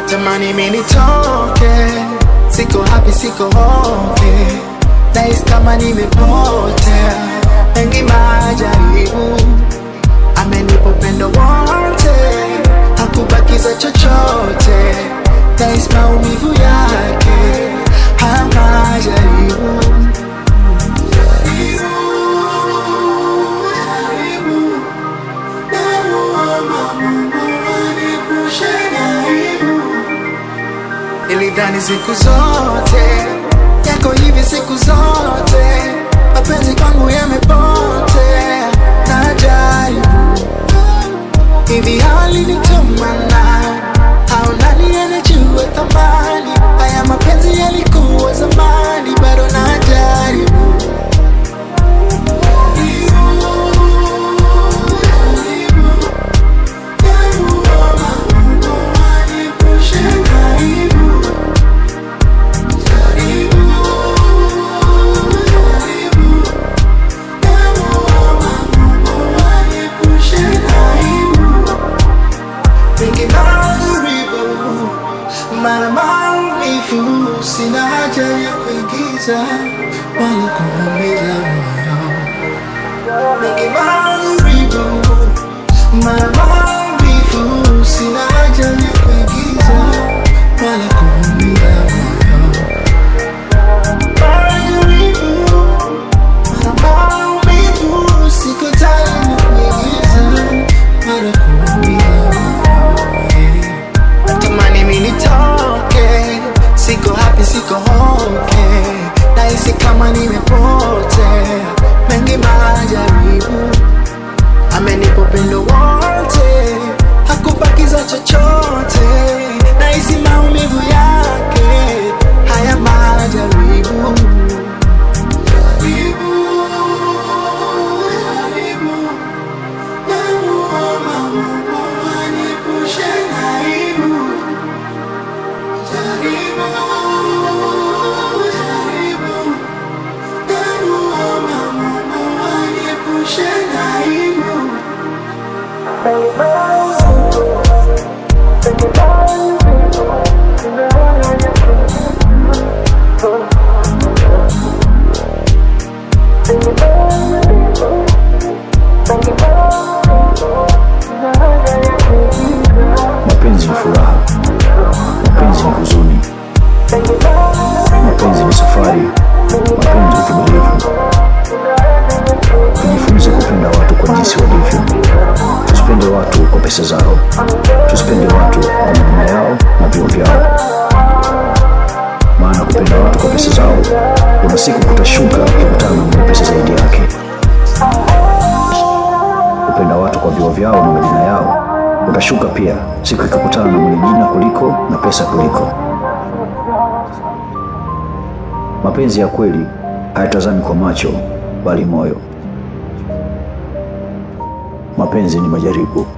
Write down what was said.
natamani mimi nitoke, siko happy, siko okay, nahisi kama nimepotea, mengi majaribu, amenipa upendo wote, hakubakiza chochote, nahisi maumivu yake, haya majaribu Nilidhani siku zote yako hivi siku zote, mapenzi kwangu yamepotea na jaribu hivi, hali ni tumana au nani anajua thamani haya mapenzi yalikuwa zamani, bado na jaribu Nikimaribu mara maumivu, sina haja ya kuigiza wala kuumiza moyo. Nikimaribu mara maumivu, sina haja ya kuigiza wala kuumiza moyo. Majaribu mara maumivu, siko tayari kuigiza wala kuumiza moyo. Natamani mimi nitoke, siko happy, siko okay, nahisi kama nimepotea, mengi majaribu, amenipa upendo wote, hakubakiza chochote, nahisi maumivu yake, haya majaribu Jaribu, jaribu, namuomba Mungu aniepushe na aibu. Jaribu, jaribu, namuomba Mungu aniepushe na aibu. Mapenzi ni furaha, mapenzi ni huzuni, mapenzi ni safari, mapenzi ni uvumilivu. Tujifunze kupenda watu kwa jinsi walivyo. Tusipende watu kwa pesa zao, tusipende watu kwa maneno yao na vyo vyao, maana kupenda watu kwa pesa zao, kuna siku kutashuka ukikutana na mwenye pesa zaidi yake. Kupenda watu kwa vyo vyao na majina yao, utashuka pia siku ikikutana na mwenye jina kuliko na pesa kuliko. Mapenzi ya kweli hayatazami kwa macho, bali moyo. Mapenzi ni majaribu.